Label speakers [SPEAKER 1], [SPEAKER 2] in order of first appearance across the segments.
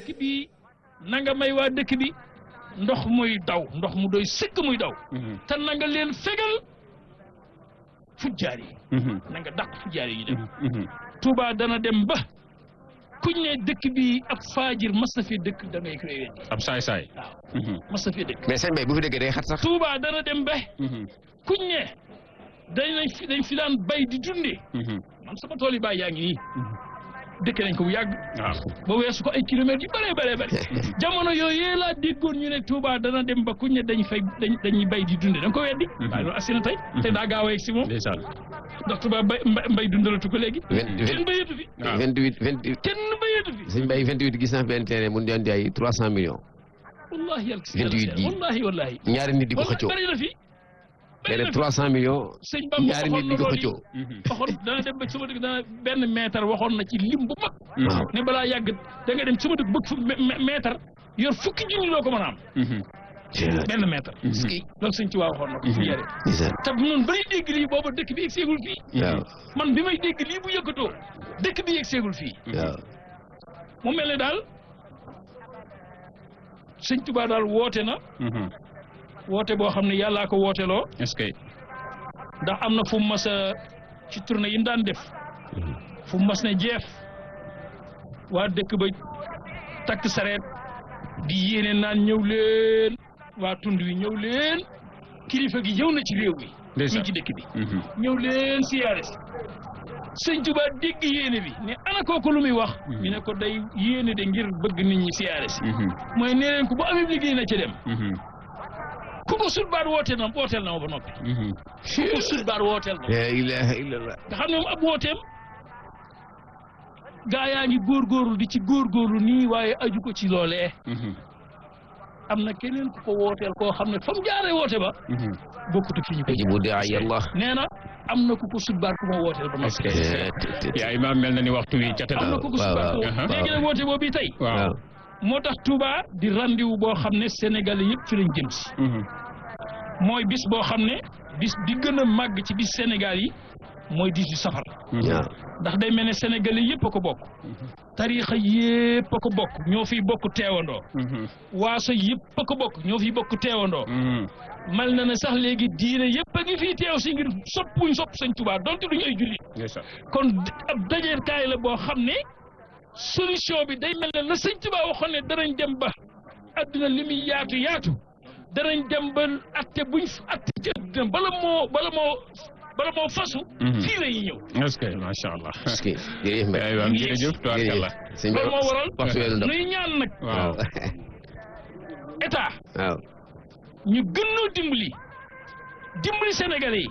[SPEAKER 1] dëkk bi na nga may waa dëkk bi ndox muy daw ndox mu doy sëkk muy daw te na nga leen fegal fujjaar yi na nga dàq fujjaar yi ñu dem Touba dana dem ba kuñ ne dëkk bi ab faajir mas na fi dëkk da ngay koy weddi
[SPEAKER 2] ab saay saay
[SPEAKER 1] waaw mas na fi dëkk
[SPEAKER 3] mais sëñ Bay bu fi déggee day xat sax
[SPEAKER 1] Touba dana dem ba kuñ ne dañ nañ fi dañ fi daan bay di dundee man sama tool yi baay yaa ngi nii dëkk nañ ko bu yàgg
[SPEAKER 2] waaw
[SPEAKER 1] ba weesu ko ay kilomètres yu bëree bëree bëri jamono yooyu yee laa déggoon ñu ne Touba dana dem ba kuñ ne dañ fay dañ dañuy bay di dunde da nga ko weddi waaye loolu assi na tey te daa gaaw a yegg si moom
[SPEAKER 2] ndeysaan
[SPEAKER 1] ndax Touba bay mba- mbay dundalatu ko léegi
[SPEAKER 3] vingt
[SPEAKER 1] kenn bayatu fi
[SPEAKER 2] waaw
[SPEAKER 3] vingt huit vingt huit
[SPEAKER 1] kenn bayatu fi
[SPEAKER 3] sëñ Bay vingt huit gis naa benn terrain mun di jaay trois cent millions
[SPEAKER 1] wallahi yàlla si
[SPEAKER 3] 28 ji.
[SPEAKER 1] wallahi wallahi
[SPEAKER 3] ñaari nit di ko
[SPEAKER 1] wallahi
[SPEAKER 3] xëccoo
[SPEAKER 1] bëri na fi bëri
[SPEAKER 3] léeg
[SPEAKER 1] na fi
[SPEAKER 3] trois cent millions
[SPEAKER 1] sëñ Bamba
[SPEAKER 3] ñaari nit
[SPEAKER 1] waxoon
[SPEAKER 3] di
[SPEAKER 1] na
[SPEAKER 3] ko
[SPEAKER 1] loolu
[SPEAKER 3] xëccoo
[SPEAKER 1] waxoon dana dem ba sama dëkk dana benn mètre waxoon na ci lim bu mag
[SPEAKER 3] waaw
[SPEAKER 1] ne balaa yàgg da nga dem sama dëkk bëgg fu mètre yor fukki junni loo ko mën a am benn mètre loolu sëñ Tuubaa waxoon na ko fu yare
[SPEAKER 3] ndeysaan
[SPEAKER 1] te noonu bay dégg lii booba dëkk bi yegg seegul fii
[SPEAKER 3] waaw
[SPEAKER 1] man bi may dégg lii bu yëkkatoo dëkk bi yegg seegul fii
[SPEAKER 3] waaw
[SPEAKER 1] mu mel ne daal sëñ Tuubaa daal woote na woote boo xam ne yàllaa ko wooteloo
[SPEAKER 2] est-ce que
[SPEAKER 1] ndax am na fu mu mas a ci tournée yi mu daan def fu mu mas ne jeef waa dëkk ba takk sareet di yéene naan ñëw leen waa tund wi ñëw leen kilifa gi ñëw na ci réew mi ñu
[SPEAKER 2] ndeysaan
[SPEAKER 1] ci dëkk bi ñëw leen siyaare si sëñ Tuubaa dégg yéene bi ne ana kooku lu muy wax ñu ne ko day yéene de ngir bëgg nit ñi siyaare si mooy nee leen ko bu amee liggéey na ca dem ku ko sut baat wooteel na wooteel na ma ba noppi ku ko sut baat wooteel na
[SPEAKER 3] la ilaha illallah
[SPEAKER 1] nga xam ne moom ab wooteem gaa yaa ngi góorgóorlu di ci góorgóorlu nii waaye aju ko ci loolee am na keneen ku ko wooteel koo xam ne fa mu jaaree woote ba bokkut ak fi ñu ko
[SPEAKER 3] ajibu daay allah
[SPEAKER 1] nee na am na ku ko sut baat ku ma wooteel ba
[SPEAKER 2] est-ce
[SPEAKER 1] noppi
[SPEAKER 2] que yaa imaam mel na ni waxtu wi cate
[SPEAKER 1] am na ku ko sut baat
[SPEAKER 3] waaw,
[SPEAKER 2] waaw.
[SPEAKER 1] léegi nag woote boobu tey
[SPEAKER 2] waaw
[SPEAKER 3] waaw
[SPEAKER 1] moo tax Touba di rendez-vous boo xam ne Sénégalais yëpp ci lañ jëm si mooy bis boo xam ne bis bi gën a màgg ci bis Sénégal yi mooy 18 safar
[SPEAKER 3] waaw
[SPEAKER 1] ndax day mel ne Sénégalais yëpp a ko bokk tariixa yëpp a ko bokk ñoo fiy bokk teewandoo waaso yëpp a ko bokk ñoo fiy bokk teewandoo mal na ne sax léegi diine yëpp a ngi fii teew si ngir soppuñ sopp Sëñ Tuubaa donte duñu ay jullit
[SPEAKER 2] ndeysaan
[SPEAKER 1] kon ab dajeekaay la boo xam ne solution bi day mel ne la Sëñ Tuubaa waxoon ne danañ dem ba adduna li muy yaatu yaatu danañ dem ba atte buñ f- atte ci adduna bala moo bala moo bala moo fasu fii la ñuy ñëw
[SPEAKER 2] est-ce que macha allah
[SPEAKER 3] est-ce que jërëjëf Mbaye
[SPEAKER 2] yaa imaam jërëjëf tubaarkalla
[SPEAKER 3] sëñ Bay
[SPEAKER 1] loolu moo waral
[SPEAKER 3] waxtu weeru ndaw
[SPEAKER 1] nuy ñaan nag
[SPEAKER 2] waaw
[SPEAKER 1] état
[SPEAKER 3] waaw
[SPEAKER 1] ñu gën noo dimbali dimbali sénégalais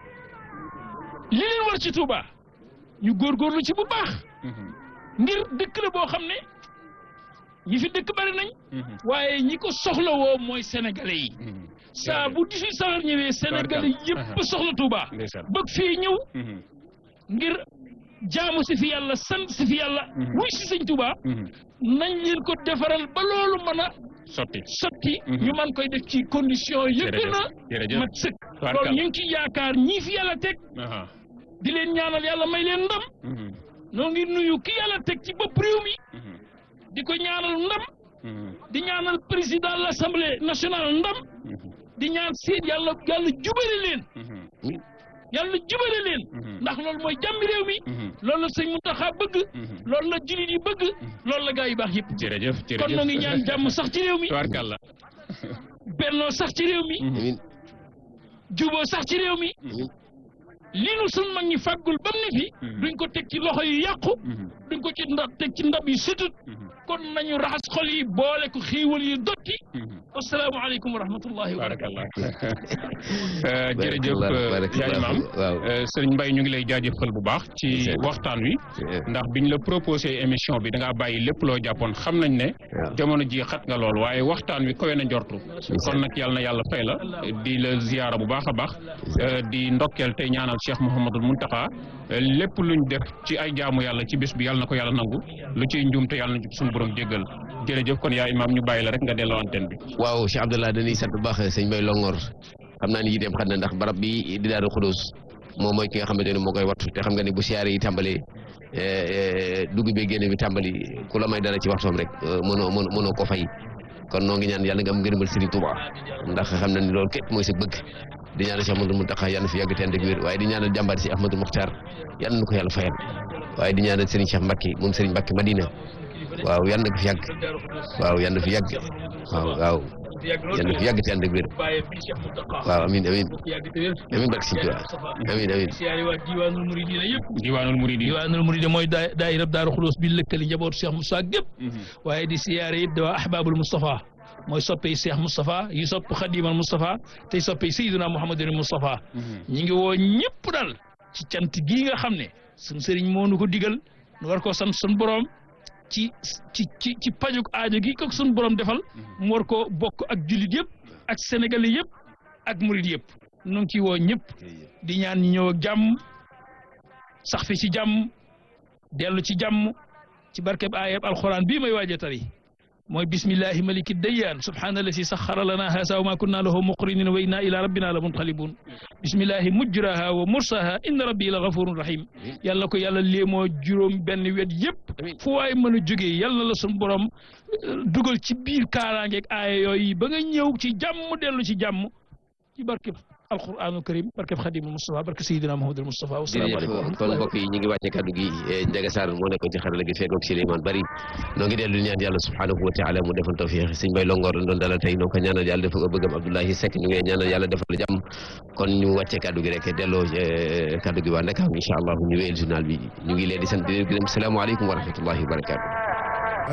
[SPEAKER 1] yi li leen war ci Touba ñu góorgóorlu ci bu baax ngir dëkk la boo xam ne ñi fi dëkk bari nañ waaye ñi ko soxla woo mooy sénégalais yi saa bu 18 safar ñëwee sénégalais yëpp soxla Touba
[SPEAKER 2] ndeysaan
[SPEAKER 1] bëgg fii ñëw ngir jaamu si fi yàlla sant si fi yàlla wuy si sëñ Touba nañ leen ko defaral ba loolu mën a
[SPEAKER 2] sotti
[SPEAKER 1] sotti
[SPEAKER 2] Mhm.
[SPEAKER 1] ñu mën koy def ci condition yi gën
[SPEAKER 2] jërëjëf
[SPEAKER 1] a
[SPEAKER 2] jërëjëf
[SPEAKER 1] mat sëkk
[SPEAKER 2] Tubaarkalla.
[SPEAKER 1] loolu ñu ngi ci yaakaar ñii fi yàlla teg
[SPEAKER 2] aha
[SPEAKER 1] di leen ñaanal yàlla may leen ndam
[SPEAKER 2] mhm,
[SPEAKER 1] noo ngi nuyu ki yàlla teg ci bopp réew mi
[SPEAKER 2] mhm,
[SPEAKER 1] di ko ñaanal ndam
[SPEAKER 2] mhm,
[SPEAKER 1] di ñaanal président de l'assemblée nationale ndam
[SPEAKER 2] mhm,
[SPEAKER 1] di ñaan seen yàlla yàlla jubale leen
[SPEAKER 2] mhm,
[SPEAKER 1] yàlla jubale leen
[SPEAKER 2] mhm,
[SPEAKER 1] ndax loolu mooy jàmmi réew mi
[SPEAKER 2] mhm,
[SPEAKER 1] loolu la sëñ Muntaxa bëgg
[SPEAKER 2] mhm.
[SPEAKER 1] loolu la jullit yi bëgg loolu la gaa yi baax yëpp
[SPEAKER 2] jërëjëf jërëjëf
[SPEAKER 1] kon noo ngi ñaan jàmm sax ci réew mi
[SPEAKER 2] tubaarkalla
[SPEAKER 1] bennoo sax ci réew mi
[SPEAKER 2] Mhm,
[SPEAKER 3] amin
[SPEAKER 1] juboo sax ci réew mi
[SPEAKER 2] mhm,
[SPEAKER 1] li nu sun mag ñi fàggul bam ne fi
[SPEAKER 2] Mhm.
[SPEAKER 1] duñ ko teg ci loxo yu yàqu
[SPEAKER 2] mhm,
[SPEAKER 1] duñ ko ci ndab teg ci ndab yu sutut
[SPEAKER 2] mhm,
[SPEAKER 1] kon nañu raxas xol yi boole ko xiiwal yi dotti
[SPEAKER 2] mhm.
[SPEAKER 1] asalaamaaleykum wa rahmatullahi wa
[SPEAKER 2] barakallah
[SPEAKER 1] barakatuh
[SPEAKER 2] Euh, jërëjëf
[SPEAKER 3] Barakallah,
[SPEAKER 2] euh,
[SPEAKER 3] barakallah.
[SPEAKER 2] yaay maam
[SPEAKER 3] waaw
[SPEAKER 2] Euh, sëriñ Mbaye ñu ngi lay jaajëfal bu baax ci
[SPEAKER 3] Jërëjëf.
[SPEAKER 2] waxtaan wi ndax biñ la proposé émission bi da ngaa bàyyi lépp loo jàppoon xam nañ ne
[SPEAKER 3] waaw
[SPEAKER 2] jamono ji xat nga lool waaye waxtaan wi kawe na njortu kon nag yàlla na yàlla fay la di la ziyaara bu baax a baax euh, di ndokkeel tey ñaanal Cheikh Mouhamadul Muntaxa euh, lépp luñ def ci ay jaamu yàlla ci bés bi yàlla na ko yàlla nangu lu ciy njuumte yàlla na suñu borom jéggal jërëjëf kon yaa imaam ñu bàyyi la rek nga delloo antenne bi
[SPEAKER 3] waaw Cheikh Abdallah dañuy sant bu baax sëñ Bay Longor xam naa ni yi dem xam na ndax barab bi di Daaru Xudus moom mooy ki nga xamante ne moo koy wattu te xam nga ni bu siyaare yi tàmbalee dugg bi génne bi tàmbali ku la may dara ci waxtoom rek mënoo mënoo mënoo ko fay kon noo ngi ñaan yàlla nga am ngërëmal Serigne Touba ndax xam na ni loolu képp mooy sa bëgg di ñaanal Cheikh Ahmadou Mountakha yàlla na fi yàgg te ànd ak wér waaye di ñaanal jàmbaar si Ahmadou Mokhtar yàlla na ko yàlla fayal waaye di ñaanal Serigne Cheikh Mbacke moom Serigne Mbacke Madina waaw yàlla na ko fi yàgg waaw yàlla na fi yàgg waaw waaw yàlla na fi yàgg te ànd ak wér waaw amiin amiin amiin barke Serigne Touba amiin amiin
[SPEAKER 1] siyaare waa diwaanul muridina yëpp
[SPEAKER 2] diwaanul muridi
[SPEAKER 1] diwaanul muridi mooy daa daayira Daaru Xuloos bi lëkkali njabootu Cheikh Moussa gépp waaye di siyaare it waa ahbaabul Moustapha mooy soppey Cheikh Moustapha yi sopp Xadimal Moustapha tey soppey Seydina Mouhamadul Moustapha ñi ngi woo ñëpp daal ci cant gii nga xam ne suñu sëriñ moo nu ko digal nu war koo sant suñu borom ci ci ci ci pajuk aajo gi ko suñu borom defal mu war koo bokk ak jullit yëpp ak sénégalais yëpp ak murid yëpp nu ngi ciy woo ñëpp di ñaan ñi ñëw ak jàmm sax fi ci jàmm dellu ci jàmm ci barkeb ayab alquran bii may waaja tari mooy bismillahi maliki dayyaan subhaanallazi saxara lana haasa wa ma kunna lahu muqrinin wa inna ila rabbina la munqalibun bismillahi mujraha wa mursaha inna rabbi la gafurun rahim yàlla ko yàlla léemoo juróom benn wet yëpp fu waay mën a jógee yàlla la suñu borom dugal ci biir kaaraangeeg aaya yooyu ba nga ñëw ci jàmm dellu ci jàmm ci barkeb alquranul karim barkeb xadimul Mustafa barke sayidina Muhammadul Mustafa
[SPEAKER 3] jërëjëf kon mbokk yi ñu ngi wàcce kaddu gi Ndiaga Sarr moo nekkoon ci xarala gi fekkoog Souleymane Bari noo ngi dellu ñaan yàlla subhanahu wa taala mu defal tawfiq sëñ Bay Longoor doon dalal tey noo ko ñaanal yàlla defal ko bëggam Abdoulahi Seck ñu ngi ñaanal yàlla defal jàmm kon ñu wàcce kaddu gi rek delloo kaddu gi waa Ndakaaru incha allah ñu wéyal journal bi ñu ngi leen di sant di leen gërëm salaamaaleykum wa rahmatullahi wa barakatu